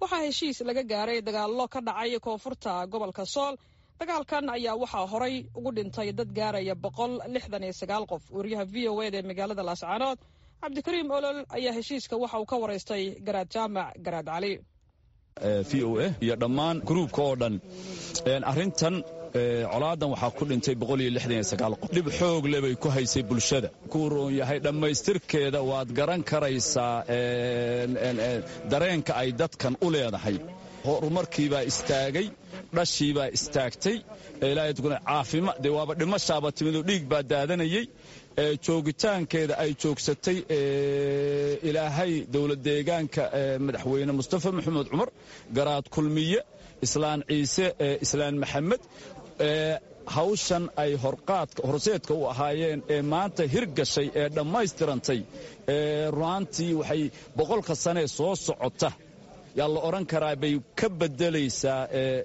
waxaa heshiis laga gaaray dagaallo ka dhacay koonfurta gobolka sool dagaalkan ayaa waxaa horay ugu dhintay dad gaaraya boqol lixdan iyo sagaal qof wariyaha v o eda ee magaalada laascaanood cabdikariim olol ayaa heshiiska waxa uu ka waraystay garaad jaamac garaad cali v o a iyo dhammaan gruubka oo dhan arrintan colaadan waxaa ku dhintay qof dhib xoog le bay ku haysay bulshada kuu roon yahay dhammaystirkeeda waad garan karaysaa dareenka ay dadkan u leedahay horumarkiibaa istaagay dhashiibaa istaagtay caafima dee waaba dhimashaaba timidoo dhiig baa daadanayey joogitaankeeda ay joogsatay ilaahay dowlad deegaanka madaxweyne mustafa maxamed cumar garaad kulmiye islaan ciise islaan maxamed hawshan ay horseedka u ahaayeen ee maanta hirgashay ee dhammaystirantay runaantii waxay boqolka sanee soo socota yaa la odhan karaa bay ka bedelaysaa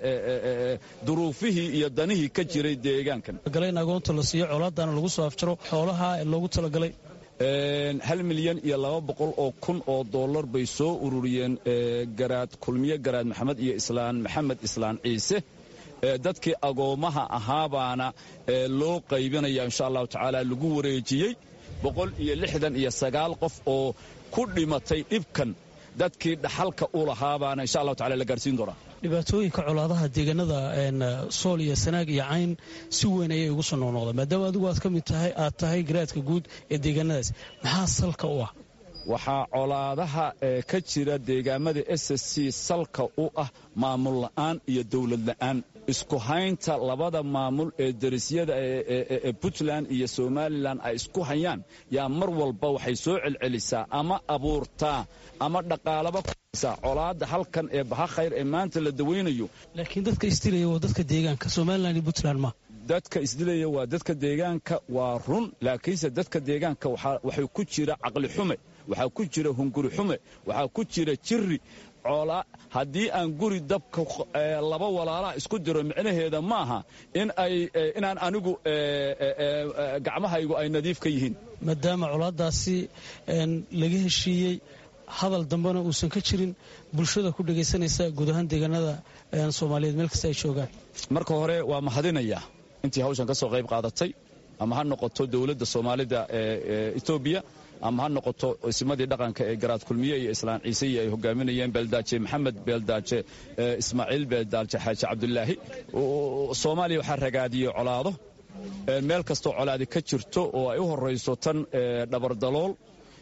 duruufihii iyo danihii ka jiray deegaankan in agoonta la siiyo colaadana lagu soo afjaro xoolaha loogu talagalay hal milyan iyo laba boqol oo kun oo dollar bay soo ururiyeen garaad kulmiye garaad maxamed iyo islaan maxamed islaan ciise dadkii agoommaha ahaabaana loo qaybinaya insha allahu tacaala lagu wareejiyey boqol iyo lixdan iyo sagaal qof oo ku dhimatay dhibkan dadkii dhaxalka u lahaabaana insha allahu tacala la gaarsiin doonaa dhibaatooyinka colaadaha deegaanada sool iyo sanaag iyo cayn si weyn ayay ugu soo noqnoqdaan maadaama adigu aad ka mid tahay aad tahay garaadka guud ee deegaanadaas maxaa salka u ah waxaa colaadaha ka jira deegaamada s s c salka u ah maamul la'aan iyo dowlad la'aan isku haynta labada maamul ee darisyada ee puntland iyo somalilan ay isku hayaan yaa mar walba waxay soo celcelisaa ama abuurtaa ama dhaqaalaba kusaa colaadda halkan ee baha khayr ee maanta la dawaynayo laakiin dadka isdilaya waa dadka deegaanka somalilan iyo puntland ma dadka isdilaya waa dadka deegaanka waa run laakiinse dadka deegaanka waxay ku jira caqli xume waxaa ku jira hunguri xume waxaa ku jira jiri haddii aan guri dabka laba walaalaha isku diro micnaheeda maaha inaan anigu gacmahaygu ay nadiif ka yihiin maadaama colaadaasi laga heshiiyey hadal dambena uusan ka jirin bulshada ku dhegaysanaysa guud ahaan deegaanada soomaaliyeed meel kasta ay joogaan marka hore waa mahadinayaa intii hawshan ka soo qayb qaadatay ama ha noqoto dowladda soomaalida ee etoobiya ama ha noqoto isimadii dhaqanka ee garaad kulmiye iyo islaan ciiseiyo ay hogaaminayeen beeldaaje maxamed beeldaaje ismaaciil beeldaaje xaaji cabdulaahi soomaaliya waxaa ragaadiyey colaado meel kastoo colaadi ka jirto oo ay u horayso tan dhabardalool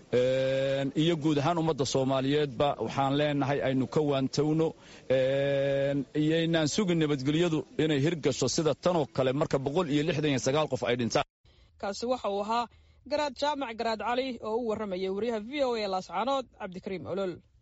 iyo guud ahaan ummadda soomaaliyeedba waxaan leenahay aynu ka waantowno iyoynaan sugin nabadgelyadu inay hirgasho sida tanoo kale marka boqol iyo lixdan iyo sagaal qof ay dhintaan kaasi waxa uu ahaa garaad jaamac garaad cali oo u warramayay wariyaha v o a laascaanood cabdikariim olol